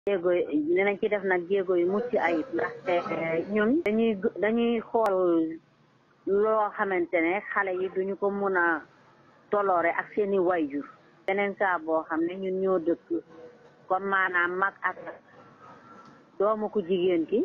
jéego dinañ ci def nag jéego yu mucc ayib ndaxte ñun dañuy dañuy xool loo xamante ne xale yi duñu ko mun a toloore ak seeni wayjur beneen saa boo xam ne ñun ñoo dëkk comme maanaam mag ak doomu ku jigéen ki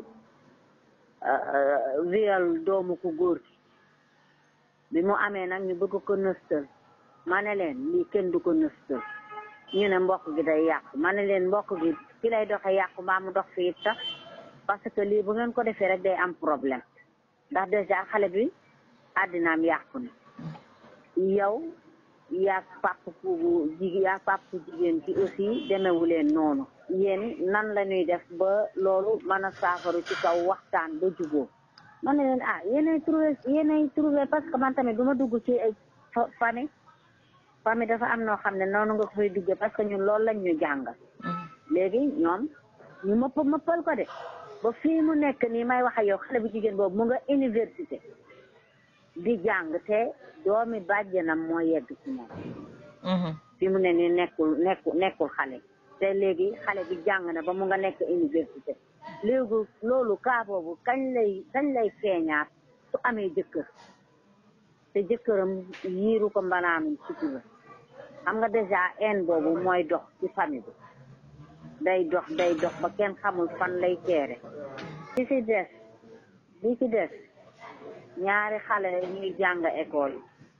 viol doomu ku góor ki bi mu amee nag ñu bëgg ko nëstal ma ne leen lii kenn du ko nëstal ñu ne mbokk gi day yàqu ma ne leen mbokk gi fi lay doxe yàqu mbaa mu dox fi it sax parce que lii bu ngeen ko defee rek day am problème ndax déjà xale bi àddinaam yàqu na yow yaa pàpp ku jigéen yaa pàpp ku jigéen ki aussi demewu leen noonu yéen nan la ñuy def ba loolu mën a saafaru ci kaw waxtaan ba juboo ma ne leen ah yéenay trouvé yéenay trouvé parce que man tamit du ma dugg ci ay famille famille dafa am noo xam ne noonu nga ko fay duggee parce que ñun loolu lañ ñu jàngal léegi ñoom ñu mëpp mëppal ko de ba fii mu nekk nii may wax ak yow xale bu jigéen boobu mu nga université di jàng te doomi bàjjenam moo yegg ci moom fi mu ne nii nekkul nekku nekkul xale te léegi xale bi jàng na ba mu nga nekk université léegi loolu kaa boobu kañ lay kañ lay feeñaat su amee jëkkër te jëkkëram yiiru ko mbanaanum sutura xam nga dèjà en boobu mooy dox ci famille bi day dox day dox ba kenn xamul fan lay teere li ci des li ci des ñaari xale ñuy jàng école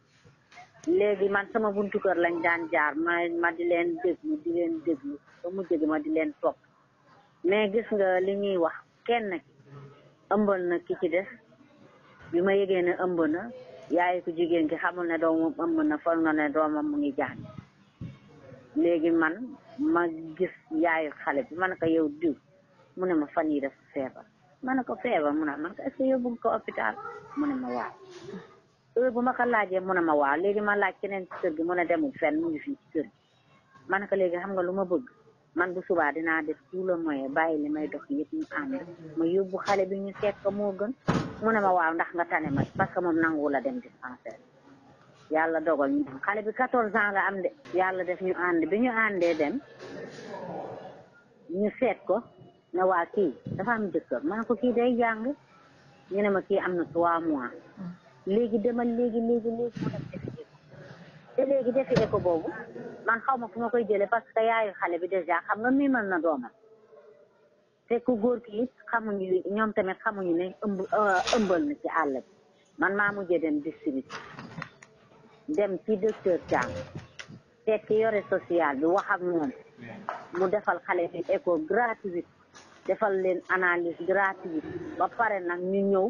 léegi man sama buntu kër lañ daan jaar ma ma di leen déglu di leen déglu ba mu jëg ma di leen topp mais gis nga li ñuy wax kenn ki ëmbal na ki ci des bi ma yëgee ne ëmb na yaay ku jigéen ki xamul ne doomam ëmb na foog na ne doomam mu ngi jàng léegi man ma gis yaayu xale bi ma ne ko yow diw mu ne ma fan yi def feebar ma ne ko feebar mu ne man ko est-ce que yóbbu nga ko hôpital mu ne ma waaw heure bu ma ko laajee mu ne ma waaw léegi ma laaj keneen ci kër gi mu ne demul fenn mu ngi fii ci kër gi ma ne ko léegi xam nga lu ma bëgg man bu subaa dinaa def tout le moyen bàyyi li may dox yëpp ñu ànd ma yóbbu xale bi ñu seet ko moo gën mu ne ma waaw ndax nga tane ma parce que moom nangu la dem dispensaire yàlla dogal ñu dem xale bi quatorze ans la am de yàlla def ñu ànd bi ñu àndee dem ñu seet ko ne waa kii dafa am jëkkër ma ne ko kii day jàng ñu ne ma kii am na trois mois léegi demal léegi léegi léegi mu dem defi écho te léegi defi écho boobu man xaw ma fu ma koy jëlee parce que yaayu xale bi déjà xam nga miimal na doomam te ku góor ki it xamuñu ñoom tamit xamuñu ne ëmb ëmbal na ci àll bi man maa mujjee dem district dem ci docteur Thiam seet ki yore social bi wax ak moom mu defal xale bi écho gratuite defal leen analyse gratuite ba pare nag ñu ñëw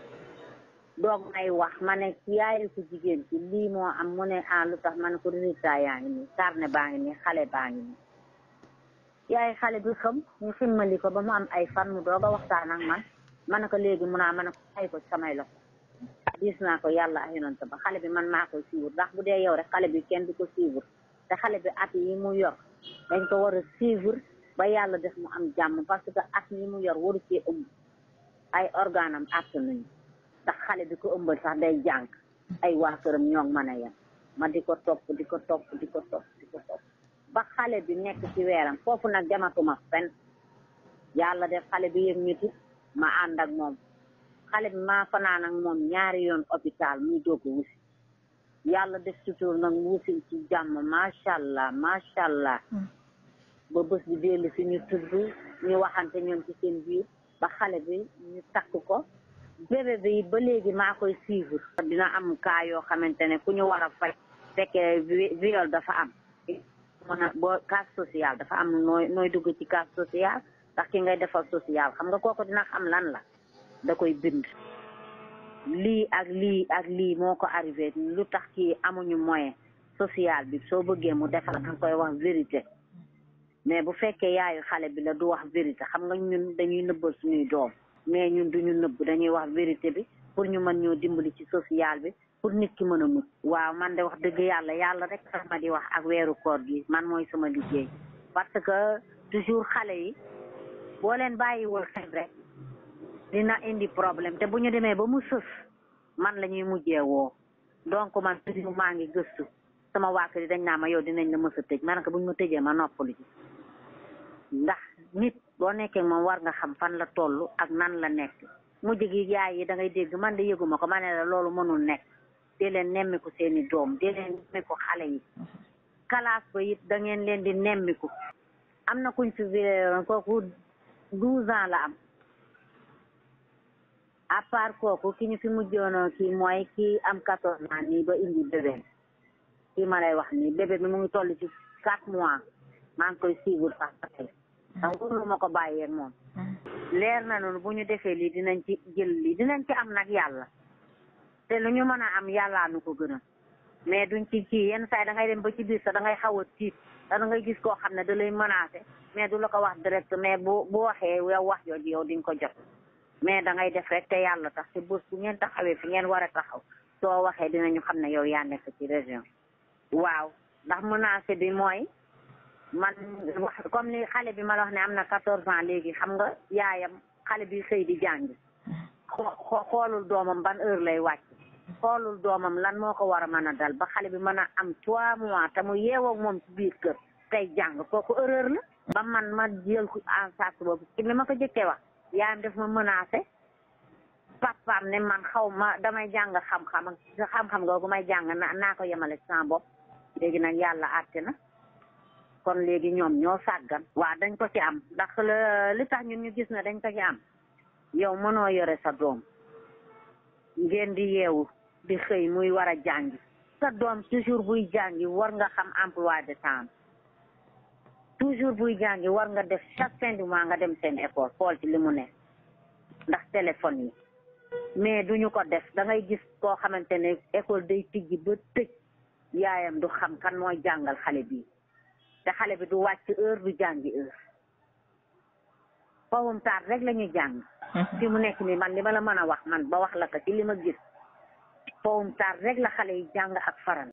doog may wax ma ne yaayu ko jigéen ci lii moo am mu ne ah lu tax ma ne ko résultat yaa ngi nii carnet baa ngi nii xale baa ngi nii yaay xale bi xam ñu ximmali ko ba mu am ay fan mu doog a waxtaan ak man ma ne ko léegi mun naa ma ne ko ay ko samay loxo gis naa ko yàlla ay yonent ba xale bi man maa koy suivre ndax bu dee yow rek xale bi kenn du ko suivre te xale bi at yi mu yor dañ ko war a suivre ba yàlla def mu am jàmm parce que at yi mu yor waru cee ëmb ay organe am àtt nañu ndax xale bi ko ëmbal sax day jàng ay waa këram ñoo mën a yem ma di ko topp di ko topp di ko topp di ko topp ba xale bi nekk ci weeram foofu nag dematuma fen yàlla def xale bi yëg ñiti ma ànd ak moom xale bi maa fanaan ak moom ñaari yoon hôpital muy doog a wusi yàlla def sutur nag wusil ci jàmm macha allah macha allah ba bés bi dellu si ñu tudd ñu waxante ñoom ci seen biir ba xale bi ñu takk ko bébé bi ba léegi maa koy suivre dina am cas yoo xamante ne ku ñu war a faj fekkee viol dafa am mën a boo cas social dafa am nooy nooy dugg ci cas social ndax ki ngay defal social xam nga kooku dina xam lan la da koy bind lii ak lii ak lii moo ko arrivé lu tax kii amuñu moyen social bi soo bëggee mu defal danga koy wax vérité mais bu fekkee yaayu xale bi la du wax vérité xam nga ñun dañuy nëbbal suñuy doom mais ñun duñu nëbb dañuy wax vérité bi pour ñu mën ñoo dimbali ci social bi pour nit ki mën a mucc waaw man de wax dëgg yàlla yàlla rek tax ma di wax ak weeru koor gi man mooy sama liggéey parce que toujours xale yi boo leen bàyyiwul xel rek dina indi problème te bu ñu demee ba mu sës man la ñuy mujjee woo donc man toujours maa ngi gëstu sama waa kër yi dañ naa ma yow dinañ la mës a tëj ma ne ko bu ñu ma tëjee ma noppalu ci ndax nit boo nekkee moom war nga xam fan la toll ak nan la nekk mujj gi yaay yi da ngay dégg man de yëguma ko ma ne la loolu mënul nekk dee leen nemmiku seeni doom dee leen nemmiku xale yi kalaas ba it da ngeen leen di nemmiku am na kuñ fi viréeroon kooku douze ans la am à part kooku ki ñu fi mujjoonoo kii mooy kii am quatorze ans nii ba indi bébé kii ma lay wax nii bébé bi mu ngi toll ci quatre mois maa ngi koy suivre sax ba tey ndax wóorlu ma ko bàyyee moom leer na noonu bu ñu defee lii dinañ ci jël lii dinañ ci am nag yàlla te lu ñu mën a am yàllaa nu ko gënal mais duñ ci kii yenn saa yi da ngay dem ba ci biir sax da ngay xaw a tiit da ngay gis koo xam ne da lay menacé mais du la ko wax direct mais bu bu waxee yow wax jooju yow di nga ko jot mais da ngay def rek te yàlla tax te bés bu ngeen taxawee fi ngeen war a taxaw soo waxee dinañu xam ne yow yaa nekk ci région waaw ndax menacé bi mooy man wax comme ni xale bi ma la wax ne am na quatorze ans léegi xam nga yaayam xale bi xëy di jàngi xoo xoolul doomam ban heure lay wàcc xoolul doomam lan moo ko war a mën a dal ba xale bi mën a am trois mois te mu yeewoo moom ci biir kër tey jàng kooku erreur la ba man ma jël ko en charge boobu ci li ma ko jëkkee wax yaayam def ma menacé papaam ne man xaw ma damay jàng xam-xam ak xam-xam googu may jàng na naa ko yemale ci sama bopp léegi nag yàlla àtte na kon léegi ñoom ñoo sàggan waa dañ ko ci am ndax li tax ñun ñu gis ne dañ ko ci am yow mënoo yore sa doom ngeen di yeewu di xëy muy war a jàngi sa doom toujours buy jàngi war nga xam emploi de temps toujours buy jàngi war nga def chaque fin du mois nga dem seen école xool ci li mu ne ndax téléphone yi mais duñu ko def da ngay gis koo xamante ne école day tijji ba tëj yaayam du xam kan mooy jàngal xale bi te xale bi du wàcc heure du jàngi heure fawum taat rek la ñuy jàng fi mu nekk nii man li ma la mën a wax man ba wax la ko ci li ma gis fawum taat rek la xale yi jàng ak faran